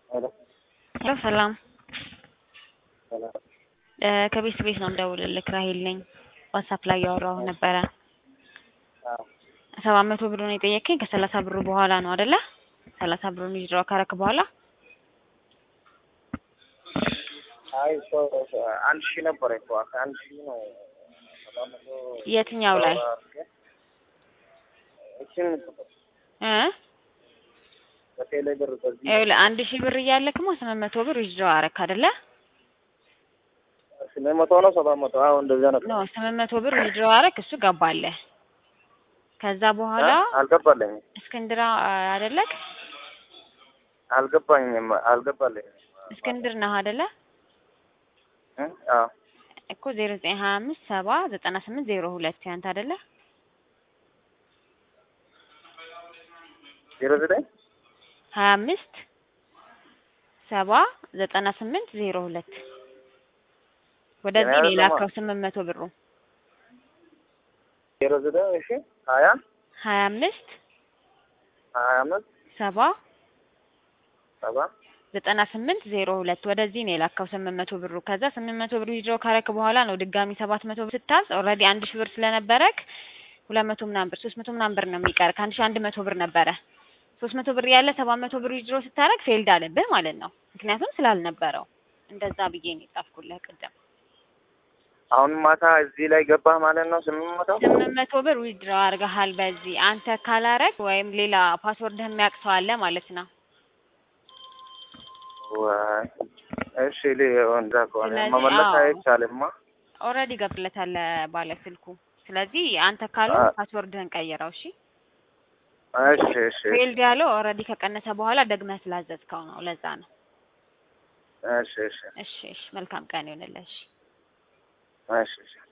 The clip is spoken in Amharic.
ሄሎ ሄሎ ሰላም ሰላም። እ ከቤት ቤት ነው የምደውልልህ ራሄል ነኝ። ዋትሳፕ ላይ ያወራሁ ነበረ። አዎ ሰባት መቶ ብሩን የጠየቀኝ ከሰላሳ ብሩ በኋላ ነው አይደለ? ሰላሳ ብሩን ዊዝድሮው ካረክ በኋላ አይ እኮ አንድ ሺህ ነበረ እኮ ከአንድ ሺህ ነው ሰባት መቶ የትኛው ላይ እችን እ በቴሌ ብር በዚህ ይኸውልህ አንድ ሺህ ብር እያለክማ ስምንት መቶ ብር ዊዝድሮው አረክ አይደለ? ስምንት መቶ ነው ሰባት መቶ አዎ እንደዚያ ነበር። ኖ ስምንት መቶ ብር ዊዝድሮው አረክ እሱ ገባለህ። ከዛ በኋላ አ- አልገባለኝም እስክንድራ አይደለክ? አልገባኝም አልገባለኝም እስክንድር ነህ አይደለ? እ? አዎ እኮ ዜሮ ዘጠኝ ሀያ አምስት ሰባ ዘጠና ስምንት ዜሮ ሁለት ያንተ አይደለ? ዜሮ ዘጠኝ ሀያ አምስት ሰባ ዘጠና ስምንት ዜሮ ሁለት ወደዚህ ነው የያዘው የላከው ስምንት መቶ ብሩ ዜሮ ዘጠኝ እሺ ሀያ ሀያ አምስት ሀያ አምስት ሰባ ሰባ ዘጠና ስምንት ዜሮ ሁለት ወደዚህ ነው የላከው ስምንት መቶ ብሩ። ከዛ ስምንት መቶ ብር ዊድሮ ካረክ በኋላ ነው ድጋሚ ሰባት መቶ ብር ስታዝ ኦልሬዲ አንድ ሺህ ብር ስለነበረክ ሁለት መቶ ምናምን ብር ሶስት መቶ ምናምን ብር ነው የሚቀር ከአንድ ሺህ አንድ መቶ ብር ነበረ። ሶስት መቶ ብር ያለ ሰባት መቶ ብር ዊድሮ ስታረግ ፌልድ አለብህ ማለት ነው። ምክንያቱም ስላልነበረው እንደዛ ብዬ ነው የጻፍኩልህ ቅድም። አሁን ማታ እዚህ ላይ ገባህ ማለት ነው ስምንት መቶ ስምንት መቶ ብር ዊድሮ አድርገሃል በዚህ አንተ ካላረግ ወይም ሌላ ፓስወርድህ የሚያውቅ ሰው አለ ማለት ነው። ዋይ እሺ ሊ እንደዛ ከሆነ ስለዚህ መመለስ አዎ። አይቻልማ ኦልሬዲ ገብለታል ባለ ስልኩ። ስለዚህ አንተ ካሉ አ- ፓስወርድህን ቀይረው እሺ። እሺ እሺ ፌልድ ያለው ኦልሬዲ ከቀነሰ በኋላ ደግመህ ስላዘዝከው ነው። ለዛ ነው። እሺ እሺ እሺ እሺ። መልካም ቀን ይሆንልህ። እሺ። እሺ እሺ